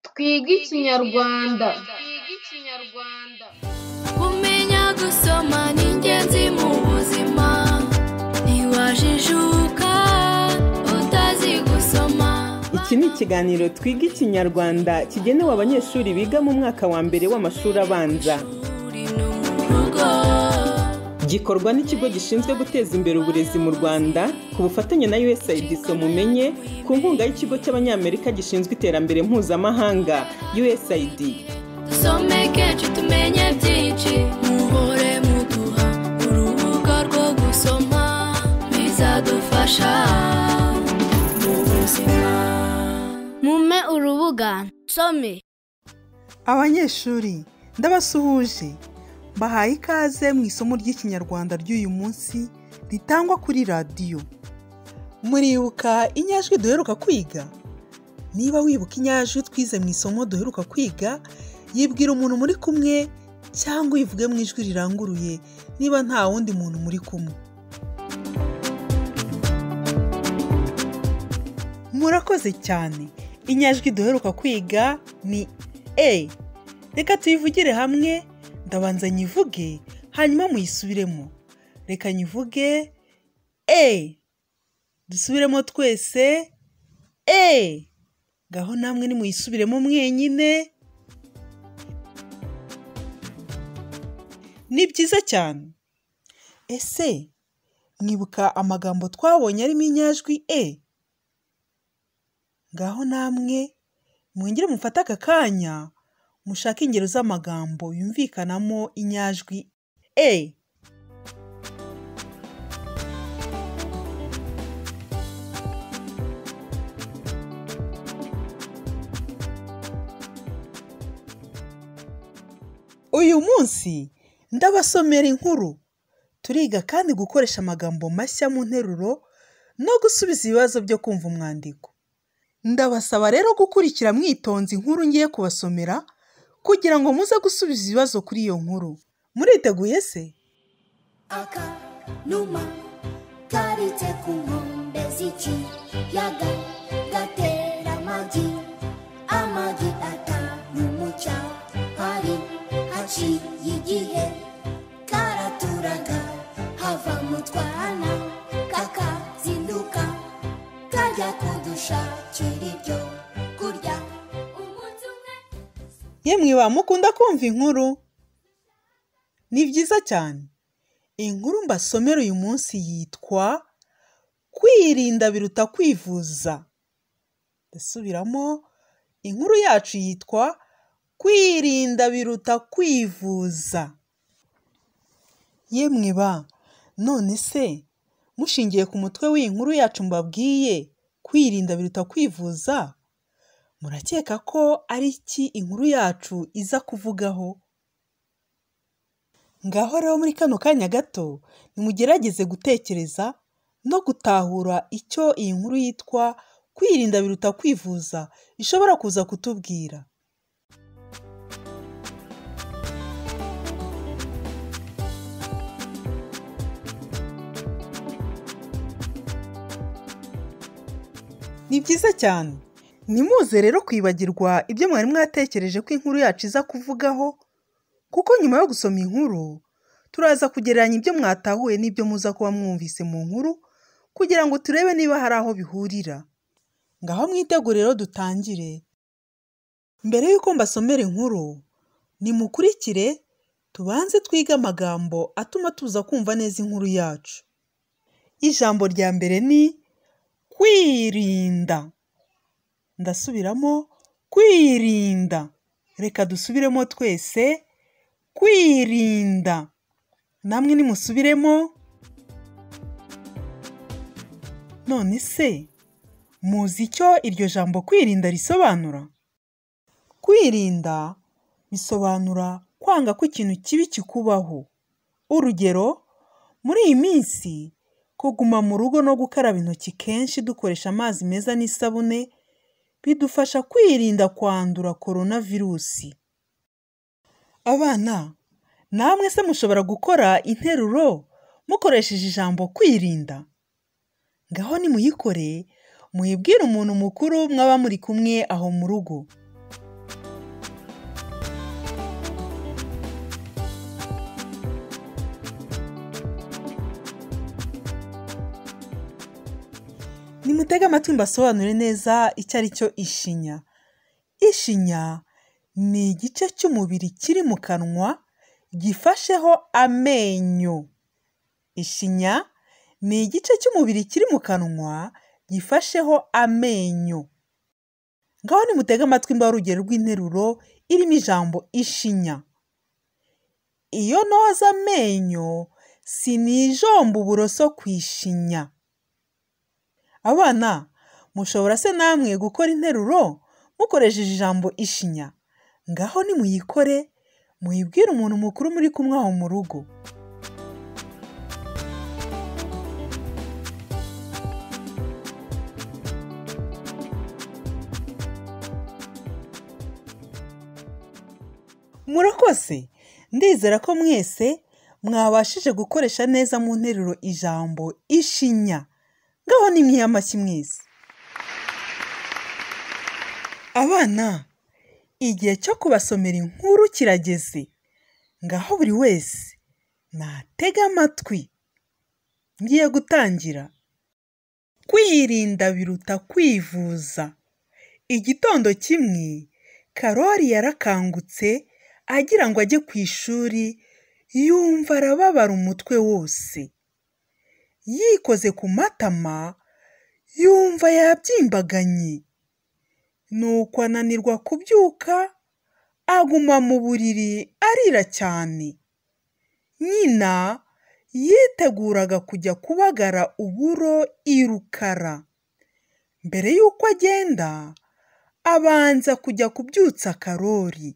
twige ikinyarwanda kumenya gusoma ni ingenzi mu buzima ntiwajijuka utazi gusoma iki ni ikiganiro twiga ikinyarwanda kigenewe abanyeshuri biga mu mwaka wa mbere w'amashuri abanza uri no mu rugo gikorwa n'ikigo gishinzwe guteza imbere uburezi mu rwanda ku bufatanye na usaid mumenye ku nkunga y'ikigo cy'abanyamerika gishinzwe iterambere mpuzamahanga usaid dusome kenshi tumenye byinshi muhore muduha urubuga rwo gusoma bizadufasha mu buzima mume urubuga nsome abanyeshuri ndabasuhuje mbahaye ikaze mu isomo ry'ikinyarwanda ry'uyu munsi ritangwa kuri radiyo muribuka inyajwi duheruka kwiga niba wibuka inyajwi twize mu isomo duheruka kwiga yibwira umuntu muri kumwe cyangwa uyivuge mu ijwi riranguruye niba nta wundi muntu muri kumwe murakoze cyane inyajwi duheruka kwiga ni e reka tuyivugire hamwe ndabanza nyivuge hanyuma muyisubiremo reka nyivuge e dusubiremo twese e gaho namwe nimuyisubiremo mwenyine ni byiza cyane ese mwibuka amagambo twabonye arimo inyajwi e ngaho namwe mwongere mufate aka kanya mushake ingero z'amagambo yumvikanamo inyajwi e uyu munsi ndabasomera inkuru turiga kandi gukoresha amagambo mashya mu nteruro no gusubiza ibibazo byo kumva umwandiko ndabasaba rero gukurikira mwitonze inkuru ngiye kubasomera kugira ngo muze gusubiza ibibazo kuri iyo nkuru muriteguye se aka numa karitse ku nkombe z'ikiyaga gatera amagi amagi atanu mu cyahari haciye igihe karaturaga hava mu twana kakazinduka kajya kudushakira ibyo kurya umunsi umwe yemwe ba mukunda kumva inkuru ni byiza cyane inkuru mbasomera uyu munsi yitwa kwirinda biruta kwivuza ndasubiramo inkuru yacu yitwa kwirinda biruta kwivuza yemwe ba none se mushingiye ku mutwe w'iyi nkuru yacu mbabwiye kwirinda biruta kwivuza murakeka ko ari iki inkuru yacu iza kuvugaho ngaho rero muri kano kanya gato nimugerageze gutekereza no gutahura icyo iyi nkuru yitwa kwirinda biruta kwivuza ishobora kuza kutubwira ni byiza cyane nimuze rero kwibagirwa ibyo mwari mwatekereje ko inkuru yacu iza kuvugaho kuko nyuma yo gusoma inkuru turaza kugereranya ibyo mwatahuye n'ibyo muza kuba mwumvise mu nkuru kugira ngo turebe niba hari aho bihurira ngaho mwitegure rero dutangire mbere y'uko mbasomera inkuru nimukurikire tubanze twige amagambo atuma tuza kumva neza inkuru yacu ijambo rya mbere ni kwirinda ndasubiramo kwirinda reka dusubiremo twese kwirinda namwe nimusubiremo none se muzi icyo iryo jambo kwirinda risobanura kwirinda bisobanura kwanga ko ikintu kibi kikubaho urugero muri iyi minsi kuguma mu rugo no gukaraba intoki kenshi dukoresha amazi meza n'isabune bidufasha kwirinda kwandura korona virusi abana namwe se mushobora gukora interuro mukoresheje ijambo kwirinda ngaho nimuyikore muyibwire umuntu mukuru mwaba muri kumwe aho mu rugo nimutege amatwi mbasobanure neza icyo ari cyo ishinya ishinya ni igice cy'umubiri kiri mu kanwa gifasheho amenyo ishinya ni igice cy'umubiri kiri mu kanwa gifasheho amenyo ngaho nimutege amatwi mba urugero rw'interuro irimo ijambo ishinya iyo noza amenyo sinijomba uburoso ku ishinya abana mushobora se namwe gukora interuro mukoresheje ijambo ishinya ngaho nimuyikore muyibwire umuntu mukuru muri kumwe aho mu rugo murakoze ndizera ko mwese mwabashije gukoresha neza mu nteruro ijambo ishinya ngaho ni mwiyamashyi mwiza abana igihe cyo kubasomera inkuru kirageze ngaho buri wese natega amatwi ngiye gutangira kwirinda biruta kwivuza igitondo kimwe karori yarakangutse agira ngo ajye ku ishuri yumva arababara umutwe wose yikoze ku matama yumva yabyimbaganye nuko ananirwa kubyuka aguma mu buriri arira cyane nyina yiteguraga kujya kubagara uburo i rukara mbere y'uko agenda abanza kujya kubyutsa karori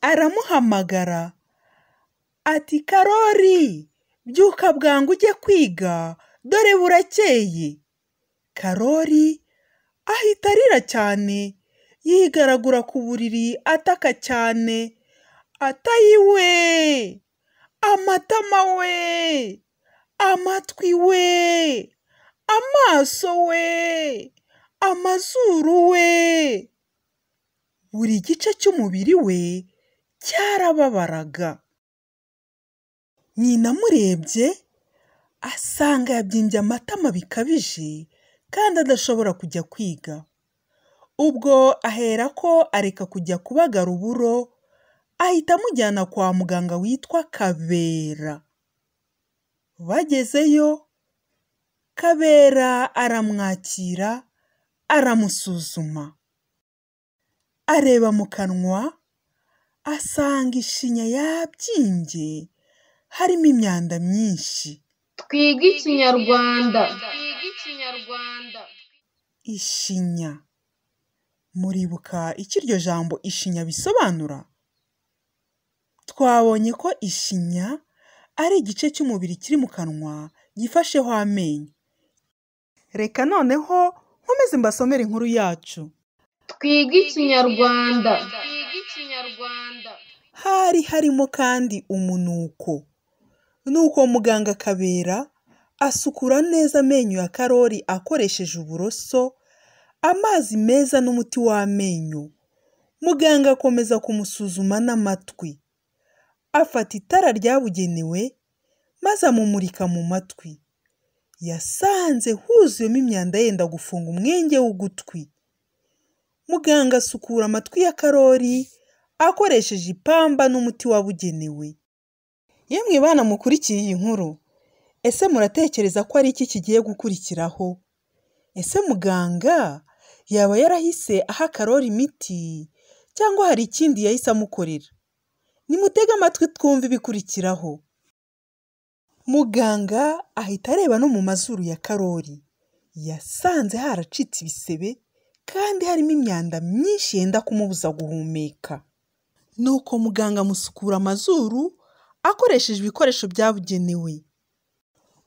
aramuhamagara ati karori byuka bwangu ujye kwiga dore burakeye karori ahita arira cyane yigaragura ku buriri ataka cyane atayiwe amatama we amatwi we amaso we amazuru we buri gice cy'umubiri we cyarababaraga nyina amurebye asanga yabyimbye amatama bikabije kandi adashobora kujya kwiga ubwo ahera ko areka kujya kubagara uburo ahita amujyana kwa muganga witwa kabera bagezeyo kabera aramwakira aramusuzuma areba mu kanwa asanga ishinya yabyimbye harimo imyanda myinshi twige ikinyarwanda ishinya muribuka icyo iryo jambo ishinya bisobanura twabonye ko ishinya ari igice cy'umubiri kiri mu kanwa gifasheho amenyo reka noneho nkomeze mbasomere inkuru yacu twige ikinyarwanda hari harimo kandi umunuko nuko muganga kabera asukura neza amenyo ya karori akoresheje uburoso amazi meza n'umuti w'amenyo muganga akomeza kumusuzuma n'amatwi afata itara ryabugenewe maze amumurika mu matwi yasanze huzuyemo imyanda yenda gufunga umwenge w'ugutwi muganga asukura amatwi ya karori akoresheje ipamba n'umuti wabugenewe yemwe bana mukurikiye iyi nkuru ese muratekereza ko ari iki kigiye gukurikiraho ese muganga yaba yarahise aha karori imiti cyangwa hari ikindi yahise amukorera nimutege amatwi twumve ibikurikiraho muganga ahita areba no mu mazuru ya karori yasanze haracitse ibisebe kandi harimo imyanda myinshi yenda kumubuza guhumeka nuko muganga amusukura amazuru akoresheje ibikoresho byabugenewe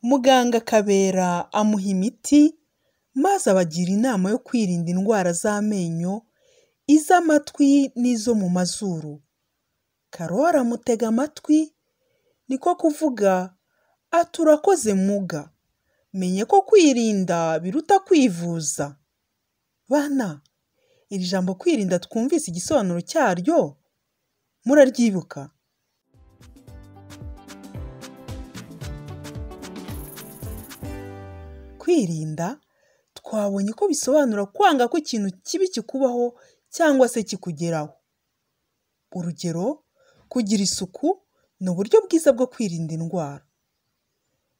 muganga kabera amuha imiti maze abagira inama yo kwirinda indwara z'amenyo iz'amatwi n'izo mu mazuru karori amutega amatwi niko kuvuga ati urakoze muga menye ko kwirinda biruta kwivuza bana iri jambo kwirinda twumvise igisobanuro cyaryo muraryibuka kwirinda twabonye ko bisobanura kwanga ko ikintu kibi kikubaho cyangwa se kikugeraho urugero kugira isuku ni uburyo bwiza bwo kwirinda indwara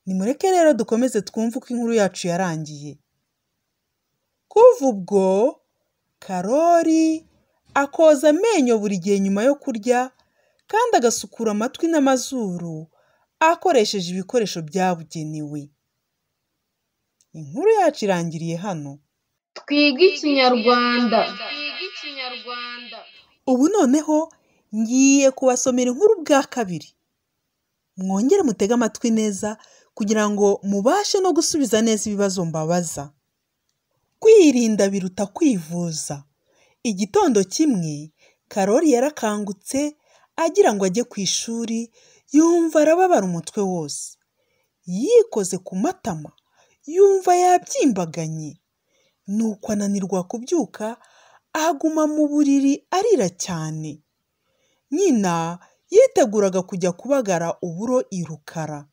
nimureke rero dukomeze twumve uko inkuru yacu yarangiye kuva ubwo karori akoza amenyo buri gihe nyuma yo kurya kandi agasukura amatwi n'amazuru akoresheje ibikoresho byabugenewe inkuru yacu irangiriye hano twige ikinyarwanda ubu noneho ngiye kubasomera inkuru bwa kabiri mwongere mutege amatwi neza kugira ngo mubashe no gusubiza neza ibibazo mbabaza kwirinda biruta kwivuza igitondo kimwe karori yarakangutse agira ngo ajye ku ishuri yumva arababara umutwe wose yikoze ku matama yumva yabyimbaganye nuko ananirwa kubyuka aguma mu buriri arira cyane nyina yiteguraga kujya kubagara uburo i rukara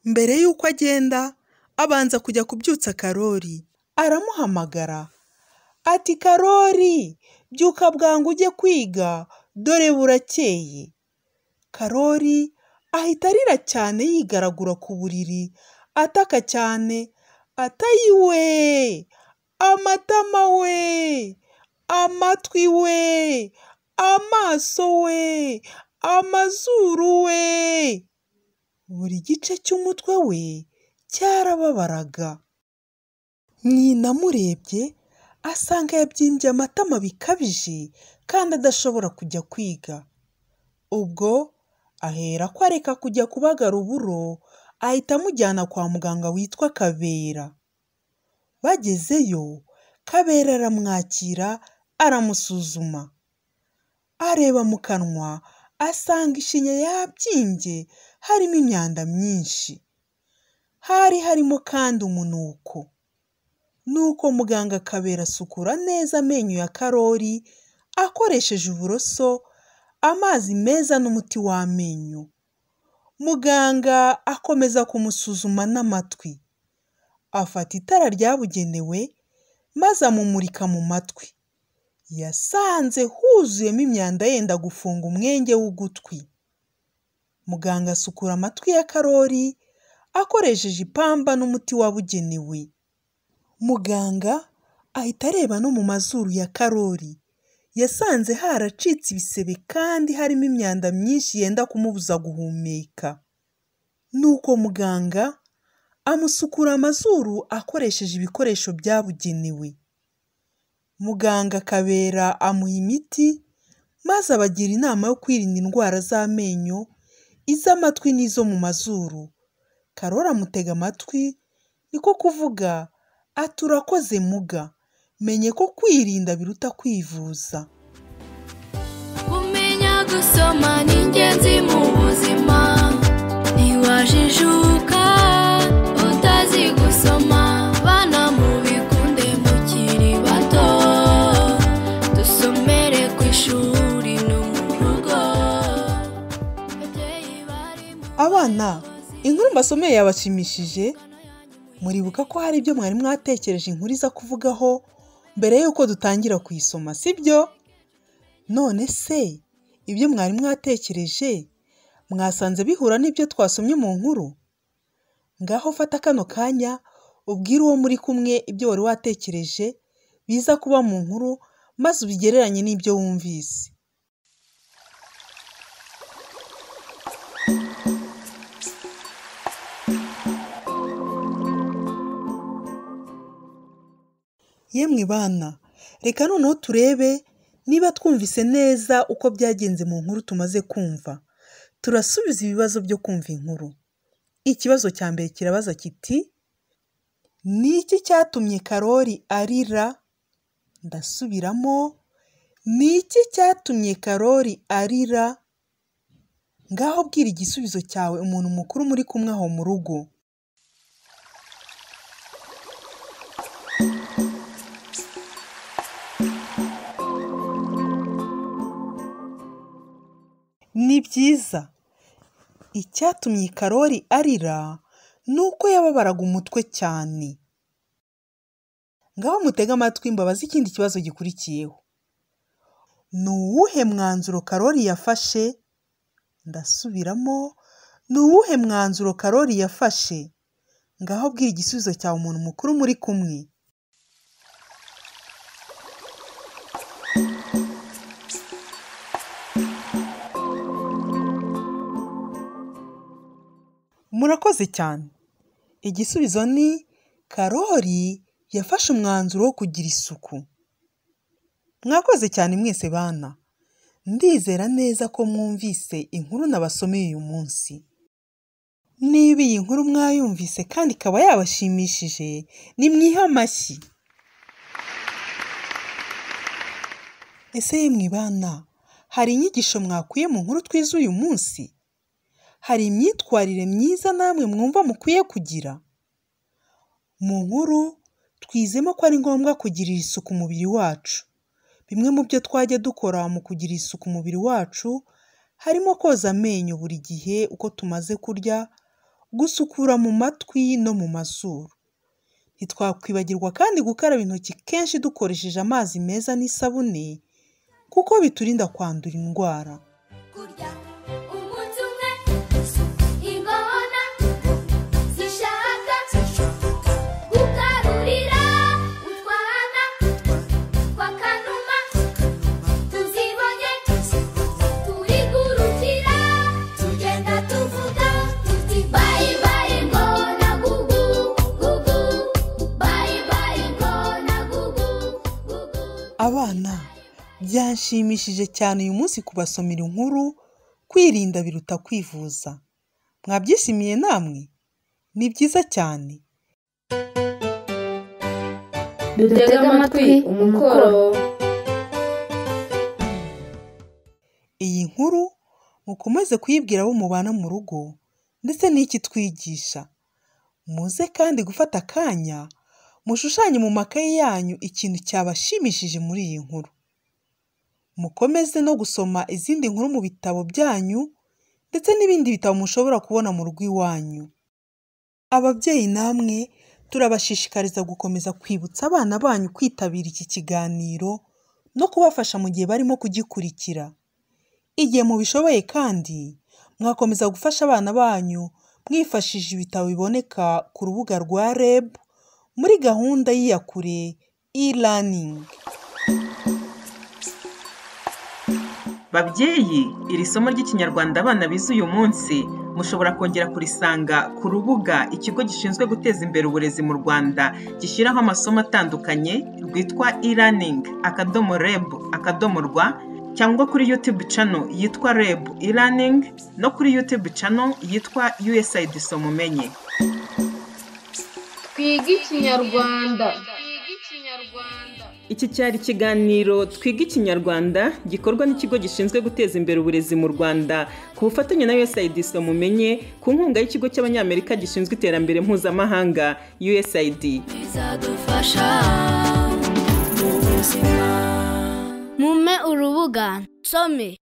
mbere y'uko agenda abanza kujya kubyutsa karori aramuhamagara ati karori byuka bwangu ujye kwiga dore burakeye karori ahita arira cyane yigaragura ku buriri ataka cyane atayiwe amatama we amatwi we amaso we amazuru we buri gice cy'umutwe we cyarababaraga nyina amurebye asanga yabyimbye amatama bikabije kandi adashobora kujya kwiga ubwo ahera ko areka kujya kubagara uburo ahita amujyana kwa muganga witwa kabera bagezeyo kabera aramwakira aramusuzuma areba mu kanwa asanga ishinya yabyimbye harimo imyanda myinshi hari harimo kandi umunuko nuko muganga kabera asukura neza amenyo ya karori akoresheje uburoso amazi meza n'umuti w'amenyo muganga akomeza kumusuzuma n'amatwi afata itara ryabugenewe maze amumurika mu matwi yasanze huzuyemo imyanda yenda gufunga umwenge w'ugutwi muganga asukura amatwi ya karori akoresheje ipamba n'umuti wabugenewe muganga ahita areba no mu mazuru ya karori yasanze haracitse ibisebe kandi harimo imyanda myinshi yenda kumubuza guhumeka nuko muganga amusukura amazuru akoresheje ibikoresho byabugenewe muganga akabera amuha imiti maze abagira inama yo kwirinda indwara z'amenyo iz'amatwi n'izo mu mazuru karori amutega amatwi niko kuvuga ati urakoze muga menye ko kwirinda biruta kwivuza kumenya gusoma ni ingenzi mu buzima ntiwajijuka utazi gusoma bana mubikunde mukiri bato dusomere ku ishuri no mu rugo Babyeyi bari mu abana inkuru mbasomeye yabashimishije muribuka ko hari ibyo mwari mwatekereje inkuru iza kuvugaho mbere y'uko dutangira kuyisoma sibyo none se ibyo mwari mwatekereje mwasanze bihura n'ibyo twasomye mu nkuru ngaho fata kano kanya ubwire uwo muri kumwe ibyo wari watekereje biza kuba mu nkuru maze ubigereranye n'ibyo wumvise yemwe bana reka noneho turebe niba twumvise neza uko byagenze mu nkuru tumaze kumva turasubiza ibibazo byo kumva inkuru ikibazo cya mbere kirabaza kiti ni iki cyatumye karori arira ndasubiramo ni iki cyatumye karori arira ngaho bwira igisubizo cyawe umuntu mukuru muri kumwe aho mu rugo ni byiza icyatumye karori arira ni uko yababaraga umutwe cyane ngaho mutege amatwi mbabaze ikindi kibazo gikurikiyeho ni uwuhe mwanzuro karori yafashe ndasubiramo ni uwuhe mwanzuro karori yafashe ngaho bwira igisubizo cyawe umuntu mukuru muri kumwe murakoze cyane igisubizo ni karori yafashe umwanzuro wo kugira isuku mwakoze cyane mwese bana ndizera neza ko mwumvise inkuru nabasomeye uyu munsi niba iyi nkuru mwayumvise kandi ikaba yabashimishije nimwihe amashyi ese yemwe bana hari inyigisho mwakuye mu nkuru twize uyu munsi hari imyitwarire myiza namwe mwumva mukwiye kugira mu nkuru twizemo ko ari ngombwa kugirira isuku umubiri wacu bimwe mu byo twajya dukora mu kugira isuku umubiri wacu harimo koza amenyo buri gihe uko tumaze kurya gusukura mu matwi no mu mazuru ntitwakwibagirwa kandi gukaraba intoki kenshi dukoresheje amazi meza n'isabune kuko biturinda kwandura indwara kurya umunsi umwe ingona zishaka gukarurira utwana kwa kanuma tuzibonye turi gurukira tugenda tuvuga tuti bayi bayi ngona gugu gugu bayi bayi ngona gugu gugu Abana, byanshimishije cyane uyu munsi kubasomera inkuru kwirinda biruta kwivuza. Mwabyishimiye namwe? Ni byiza cyane. dutege amatwi umukoro Iyi nkuru mukomeze kuyibwira abo mubana mu rugo ndetse n'iki twigisha. Muze kandi gufata akanya mushushanye mu makaye yanyu ikintu cyabashimishije muri iyi nkuru. Mukomeze no gusoma izindi nkuru mu bitabo byanyu ndetse n'ibindi bitabo mushobora kubona mu rugo iwanyu. Ababyeyi namwe turabashishikariza gukomeza kwibutsa abana banyu kwitabira iki kiganiro no kubafasha mu gihe barimo kugikurikira. Igihe mubishoboye kandi mwakomeza gufasha abana banyu mwifashishije ibitabo biboneka ku rubuga rwa REB muri gahunda y'iyakure e-learning. babyeyi iri somo ry'ikinyarwanda abana bize uyu munsi mushobora kongera kurisanga ku rubuga ikigo gishinzwe guteza imbere uburezi mu rwanda gishyiraho amasomo atandukanye rwitwa e-learning akadomo reb akadomo rwa cyangwa kuri youtube channel yitwa reb e-learning no kuri youtube channel yitwa usaid somumenye twige ikinyarwanda Iki cyari ikiganiro Twiga Ikinyarwanda gikorwa n'ikigo gishinzwe guteza imbere uburezi mu Rwanda ku bufatanye na USAID Mumenye ku nkunga y'ikigo cy'Abanyamerika gishinzwe iterambere mpuzamahanga USAID. bizadufasha mu buzima mume urubuga some